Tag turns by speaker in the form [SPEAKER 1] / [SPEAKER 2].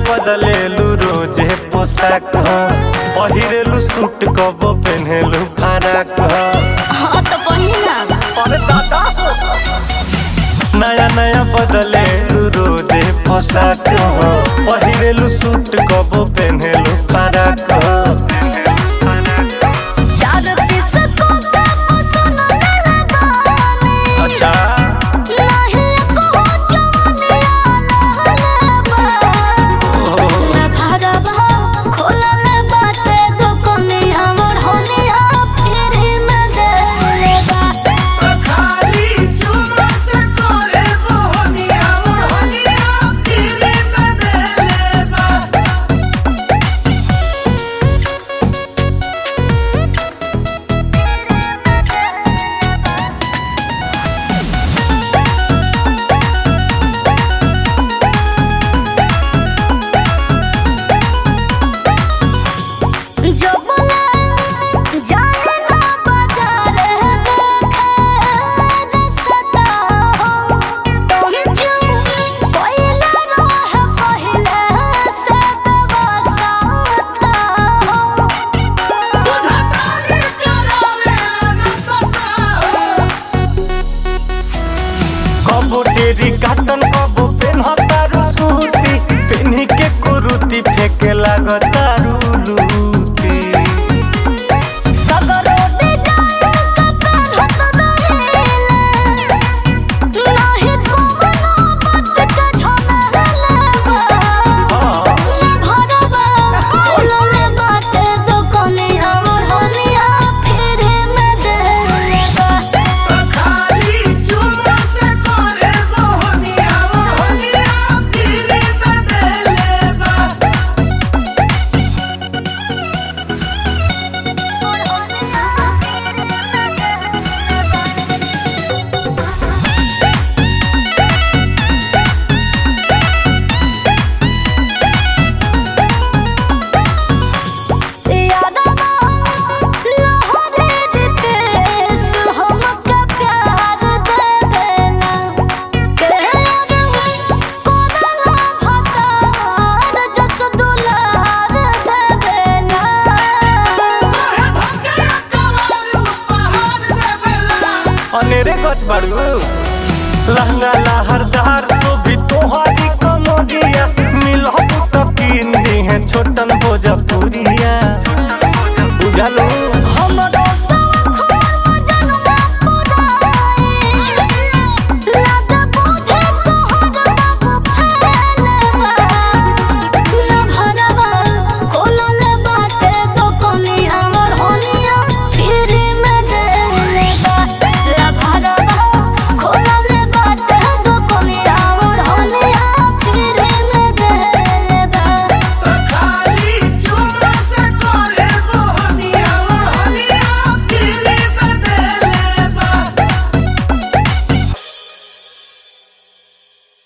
[SPEAKER 1] बदलेलू रोजे पोशाक पहिरेलू सूट कब पेन्हेलू फराक
[SPEAKER 2] हाँ तो पहिना
[SPEAKER 1] अरे दादा नया नया बदलेलू रोजे पोशाक पहिरेलू सूट कब पेन्हेलू फराक
[SPEAKER 2] चार पीस को का पसंद ले गाने
[SPEAKER 1] अच्छा
[SPEAKER 2] नाही को जवानिया लहलबा ना भरबा खोलल बाटे दुकनिया मोर होनिया फिर में देलेबा
[SPEAKER 3] खाली चुम्मा से तोरे मोहनिया मोहनिया तेरे बदले बा
[SPEAKER 2] जो बोले जाने ना बाजार देखे रसता हो तुम जो कोयला रोह पहले से बसा था हो
[SPEAKER 3] बुझतानी करावे न सता हो
[SPEAKER 1] कबो टेरी काटन कबो पेन्हतारू सूती पेन्ही के कुरुती फेके लागतारू लूती
[SPEAKER 2] सगरो दे जाए ककर हत रहेला नाही कोनो बात का झमेला
[SPEAKER 1] हाँ
[SPEAKER 2] भरबा खोलले बाटे दुकनिया मोहनिया फिर में देलेबा
[SPEAKER 3] खाली चुम्मा से तोरे मोहनिया मोहनिया तेरे बदले बा
[SPEAKER 2] यादवा लहरे रितेश हमके प्यार देवेला के कोदला भतार जस दुलार देवेला
[SPEAKER 3] तोहे धके कवार उपहार देवेला
[SPEAKER 1] अनेरे गच बाड़ू लहंगा लहरदार सोभी तोहारी कमरिया मिलहु तो कीन दी है छोटन भोजपुरिया